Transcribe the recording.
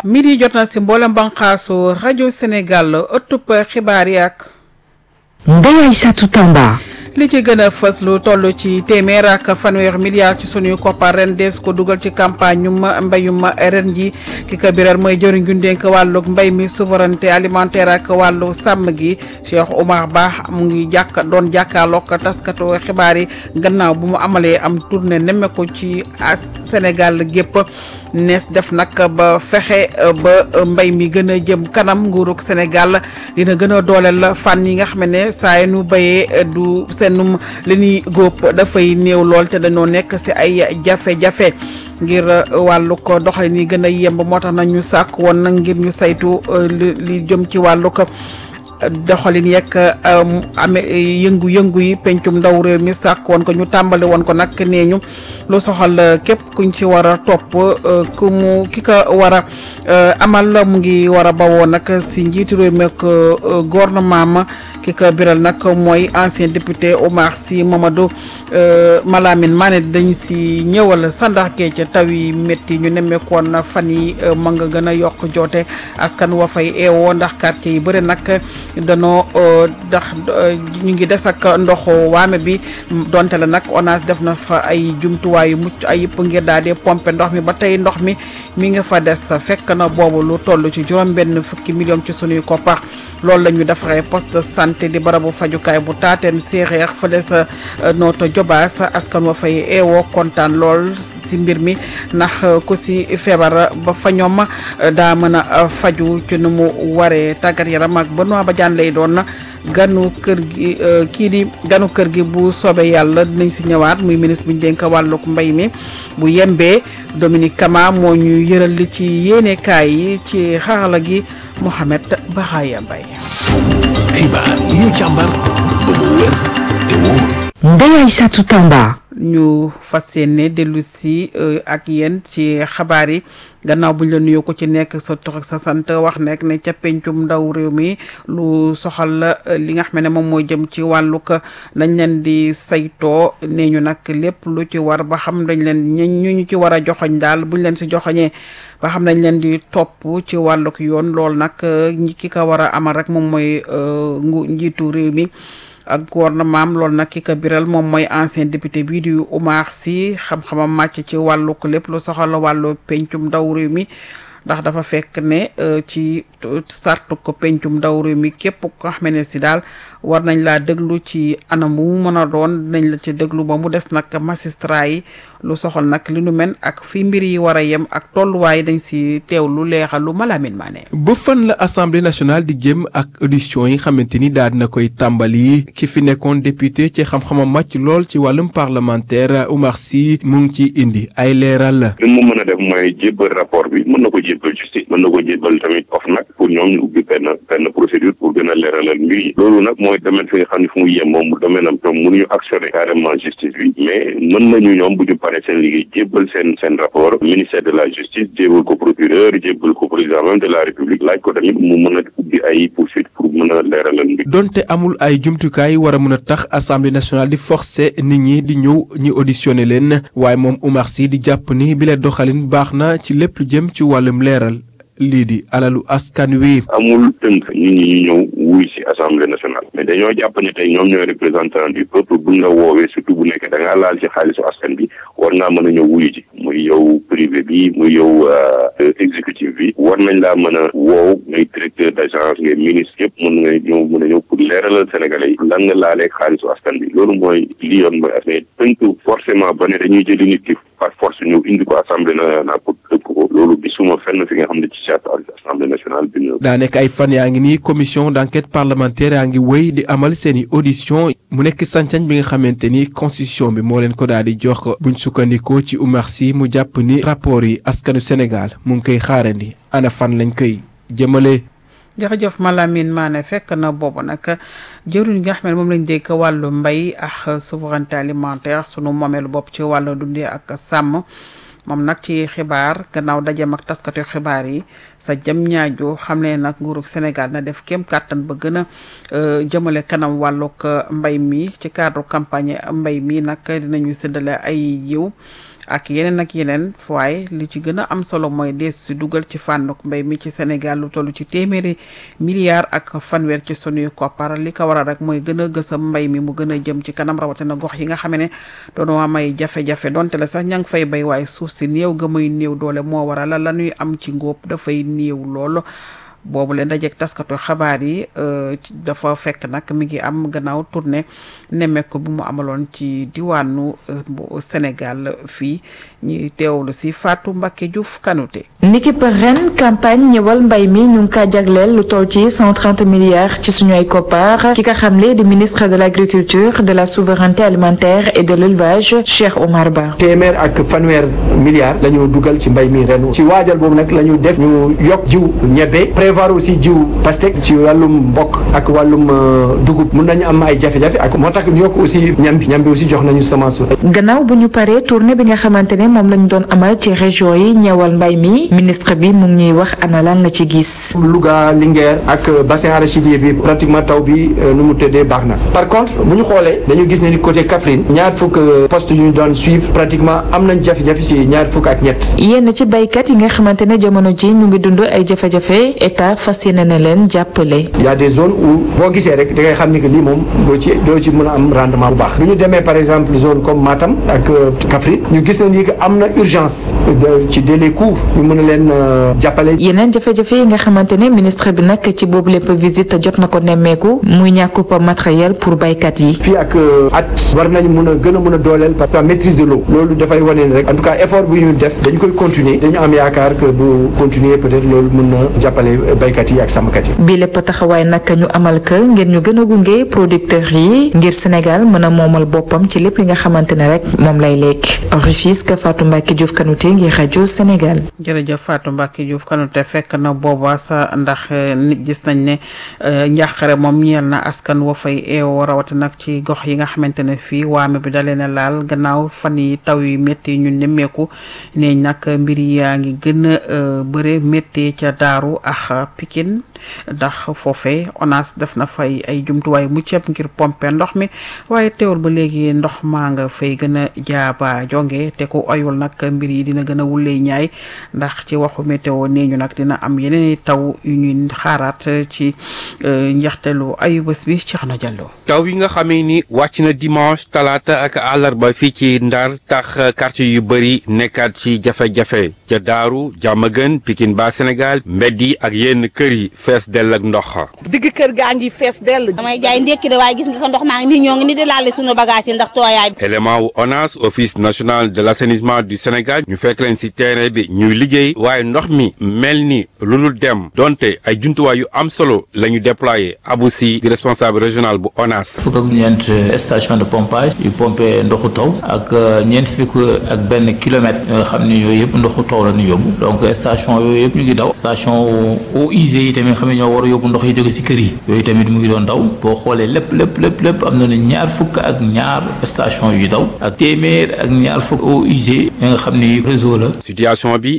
midi jot na si mboolem banqaasu rajo Sénégal ëttub xibaar yi ak Ndeye Aïssatou Tamba li ci gën a fës lu toll ci téeméer ak fanweer milliards ci sunuy koppar ren dees ko dugal ci campagne ñu mbéyum ren ji ki ko biral mooy jëriñ ju dénk wàllug mbéy mi souveraineté alimentaire ak wàllu sàmm gi Cheikh Oumar Ba mu ngi jàkk doon jàkkaarloog taskatu xibaar yi gannaaw bu mu amalee am tournée nemmeeku ci Sénégal gépp nees def nag ba fexe ba mbéy mi gën a jëm kanam nguurug Sénégal dina gën a dooleel fànn yi nga xam ne saa yi nu béyee du seenum li ñuy góob dafay néew lool te dañoo nekk si ay jafe-jafe ngir wàllu ko doxalin yi gën a yemb moo tax na ñu sàkk woon nag ngir ñu saytu li li jëm ci wàllu ko doxalin yeeg amee yëngu-yëngu yi pencum ndaw réew mi sàkk woon ko ñu tàmbali woon ko nag nee ñu lu soxal képp kuñ ci war a topp ku mu ki ko war a amal mu ngi war a bawoo nag si njiitu réew mi ak gouvernement ma ki ko biral nag mooy ancien député Omar Sy Mamadou Malamine Mané dañ si ñëwal sandax gee ca taw yi métti ñu nemmeekoon na fan yi ma nga gën a yokk joote askan wa fay eewoo ndax quartier yi bëri nag danoo ndax ñu ngi des ak ndoxu waame bi donte la nag ONAS def na fa ay jumtuwaay yu mucc ay yëpp ngir daal di pomper ndox mi ba tey ndox mi mi nga fa des fekk na boobu lu toll ci juróom benn fukki million ci sunuy koppar loolu la ñu defaree poste de santé di barabu fajukaay bu taateen séeréer fële sa nooto jobaas askan wa fay eewoo kontaan lool si mbir mi ndax ku si feebar ba fa ñoom daa mën a faju ci nu mu waree tàggat yaram ak Benoît Badiane lay doon ganu kër gi kii di ganu kër gi bu soobee yàlla dinañ si ñëwaat muy ministre bu ñu dénk wàllug mbay mi bu yembee Dominique Kama moo ñu yëral li ci yéenekaay yi ci xarala gi Mohamed Bahaya Mbaye xibaar yi ñu càmbar ba mu wér te wóor Ndeye Aïssatou Tamba ñu fas yéene dellu si ak yéen ci xabaar yi gannaaw buñ la nuyoo ko ci nekk sa tur ak sa sant wax nekk ne ca pencum ndaw réew mi lu soxal li nga xam ne moom mooy jëm ci wàllug dañ leen di saytoo nee ñu nag lépp lu ci war ba xam dañ leen ñu ñu ci war a joxoñ daal buñ leen si joxoñee ba xam dañ leen di topp ci wàllug yoon loolu nag ñi ki ko war a amal rek moom mooy ngu njiitu réew mi. ak gouvernement loolu nag ki ko biral moom mooy ancien député bii di Oumar Sy xam-xamam màcc ci wàllu ko lépp lu soxal wàllu pencum ndaw réew mi ndax dafa fekk ne ci sartu ko pencum ndaw réew mi képp ko xam ne si daal war nañ laa déglu ci anam bu mu mën a doon dinañ la ci déglu ba mu des nag magistrat yi lu soxal nag li nu men ak fi mbir yi war a yem ak tolluwaay dañ si teew lu leexal lu Malamine Mané ba fan la assemblée nationale di jëm ak audition yi xamante ni daal dina koy tàmbali ki fi nekkoon député ci xam-xamam màcc lool ci wàllum parlementaire Oumar Sy mu ngi ci indi ay leeral. li mu mën a def mooy jébbal rapport bi mën na ko jébbal justice mën na ko jébbal tamit OFNAC pour ñoom ñu ubbi benn benn procédure pour gën a leeralal mbir yi loolu nag mooy domaine fi nga xam ne fu mu yem moom domaine am tam mënuñu actionner carrément justice bi mais mën nañu ñoom bu ñu paree seen liggéey jébbal seen seen rapport ministère de la justice jébbal ko procureur jébbal ko président même de la république laaj ko tamit mu mën a ubbi ay poursuite pour mën a leeralal mbir donte amul ay jumtukaay war a mën a tax assemblée nationale di forcer nit ñi di ñëw ñu auditionné leen waaye moom Oumar Sy di jàpp ni bile doxalin baax na ci lépp lu jëm ci wàllum leeral lii di alalu askan wi. amul tënk nit ñi ñu ñëw wuy ci assemblée nationale mais dañoo jàpp ne tey ñoom ñooy représentant du peuple buñ la woowee surtout bu nekkee da ngaa laal ci xaalisu askan bi war ngaa mën a ñëw wuyu ji muy yow privé bi muy yow exécutif bi war nañ laa mën a woow ngay directeur d'agence ngay ministre yëpp mën nga ñëw mën a ñëw pour leeralal sénégalais yi lan nga laaleeg xaalisu askan bi loolu mooy li yoon mooy mais tënk forcément ba ne dañuy jëli nit ki par force ñëw indi ko assemblée nationale pour tënk ko loolu gisuma fenn fi nga xam ne ci charte assemblée nationale bi daa nekk ay fan yaa ngi nii commission d'enquête parlementaire yaa ngi wéy di amal seeni audition mu nekk sañ-sañ bi nga xamante ni constitution bi moo leen ko daal di jox buñ sukkandikoo ci Oumar Sy mu jàpp ni rapport yi askanu Sénégal mu ngi koy xaarandi ana fan lañ koy jëmale. jërëjëf Malamine Mané fekk na boobu nag jëruñ nga xam ne moom lañ dégg wàllu mbay ak souveraineté alimentaire sunu moomeelu bopp ci wàllu dundee ak sàmm moom nag ci xibaar gannaaw dajem ak taskatu xibaar yi sa jëm ñaaju xam ne nag nguurug Sénégal na def kéem kàttan ba gën a jëmale kanam wàllug mbay mi ci cadre campagne mbay mi nag dinañu séddale ay yiw ak yeneen ak yeneen waaye li ci gën a am solo mooy dees si dugal ci fànnuk mbay mi ci Sénégal lu toll ci téeméeri milliards ak fanweer ci sunuy koppar li ko waral rek mooy gën a gësam mbay mi mu gën a jëm ci kanam rawatina gox yi nga xam ne doon waa may jafe-jafe donte la sax ña ngi fay bay waaye suuf si néew ga muy néew doole moo waral la la ñuy am ci ngóob dafay néew lool. boobu leen dajeeg taskatu xabaar yi dafa fekk nag mi ngi am gannaaw tournée nemmeeku bu mu amaloon ci diwaanu Sénégal fii ñuy teewlu si Fatou Mbacké Diouf Kanouté. niki par ren campagne ñëwal mbay mi ñu ngi kaa jagleel lu toll ci cent trente milliards ci suñu ay koppar ki nga xamle di ministre de l' agriculture de la souveraineté alimentaire et de l' élevage Cheikh Omar Ba. téeméer ak fanweer milliards la ñu dugal ci mbay mi ren ci waajal boobu nag la ñu def ñu yokk jiw ñebe. prévoir aussi jiw pastèque ci wàllum mbokk ak wàllum dugub mun nañu am ay jafe-jafe ak moo tax ñu yokk aussi ñam bi ñam bi aussi jox nañu semence. gannaaw bu ñu paree tournée bi nga xamante ne moom lañu doon amal ci région yi ñëwal mbay mi ministre bi mu ngi ñuy wax ana lan la ci gis. Louga Linguère ak bassin arachidier bi pratiquement taw bi nu mu tëddee baax na par contre bu ñu xoolee dañu gis ne ni côté Kaffrine ñaar fukk poste yu ñu doon suivre pratiquement am nañ jafe-jafe ci ñaar fukk ak ñett. yenn ci baykat yi nga xamante ne jamono ji ñu ngi dund ay jafe-jafe état fas yéene na leen jàppale. y a des zones où boo gisee rek da ngay xam ni que lii moom doo ci doo ci mën a am rendement bu baax. bu ñu demee par exemple zone comme Matam ak Kaffrine ñu gis na ni que am na urgence ci délai court ñu mën a leen jàppale. yeneen jafe-jafe yi nga xamante ne ministre bi nag ci boobu lépp visite jot na ko nemmeeku muy ñàkkub matériel pour baykat yi. fii ak at war nañu mën a gën a mën a dooleel parce que maîtrise de l'eau loolu dafay wane ni rek en tout cas effort bu ñu def dañu koy continuer dañu am yaakaar que bu continuer peut-être loolu mën na jàppale baykat yi ak sàmmkat yi. bi lépp taxawaay nag ñu amal ka ngir ñu gën a gunge producteurs yi ngir Sénégal mën a moomal boppam ci lépp li nga xamante ne rek moom lay lekk Rufisque Fatou Mbacke Diouf Kanouté ngir rajo Sénégal. jërëjëf Fatou Mbacke Diouf Kanouté fekk na booba sa ndax nit gis nañ ne njàqare moom ñeel na askan wa fay eewoo rawati nag ci gox yi nga xamante ne fii waame bi dalee na laal gannaaw fan yi taw yi métti ñu nemmeeku ne nag mbir yaa ngi gën a bëre métti ca Daaru ak Pikine ndax foofee ONAS def na fay ay jumtuwaay mu ceeb ngir pomper ndox mi waaye teewul ba léegi ndox maa nga fay gën a jaaba jonge te ku oyul nag mbir yi dina gën a wulee ñaay ndax ci waxu météo nee ñu nag dina am yeneen taw yu ñuy xaaraat ci njeexteelu ayu bés bi ci xana jàllo taw yi nga xamee ni wàcc na dimanche talaata ak àllarba fii ci Ndar tax quartier yu bëri nekkaat ci jafe-jafe ca Daaru Jàmmagën Pikine ba Sénégal mbedd yi ak yenn kër yi fees dell ak ndox digg kër gaa ngi fees dell damay jaay ndékki de waaye gis nga ko ndox maa ngi nii ñoo ngi ni di laale sunu bagage yi ndax tooyaay bi élément wu ONAS office national de l'assainissement du Sénégal ñu fekk leen ci terrain bi ñuy liggéey waaye ndox mi mel ni lu dul dem donte ay jumtuwaay yu am solo la ñu déployé Abou Sy di responsable régional bu ONAS fukk ak ñeent station de pompage yu pompé ndoxu taw ak ñeent fukk ak benn kilomètre yoo nga xam ne yooyu yëpp ndoxu taw la ñu yóbbu donc station yooyu yëpp ñu ngi daw station eaux usées yi tamit xam ne ñoo war a yóbbu ndox yi jóge ci kër yi yooyu tamit mu ngi doon daw boo xoolee lépp lépp lépp lépp am na ne ñaar fukk ak ñaar station yu daw ak téeméer ak ñaar fukk eaux usées yi nga xam ni réseau la situation bi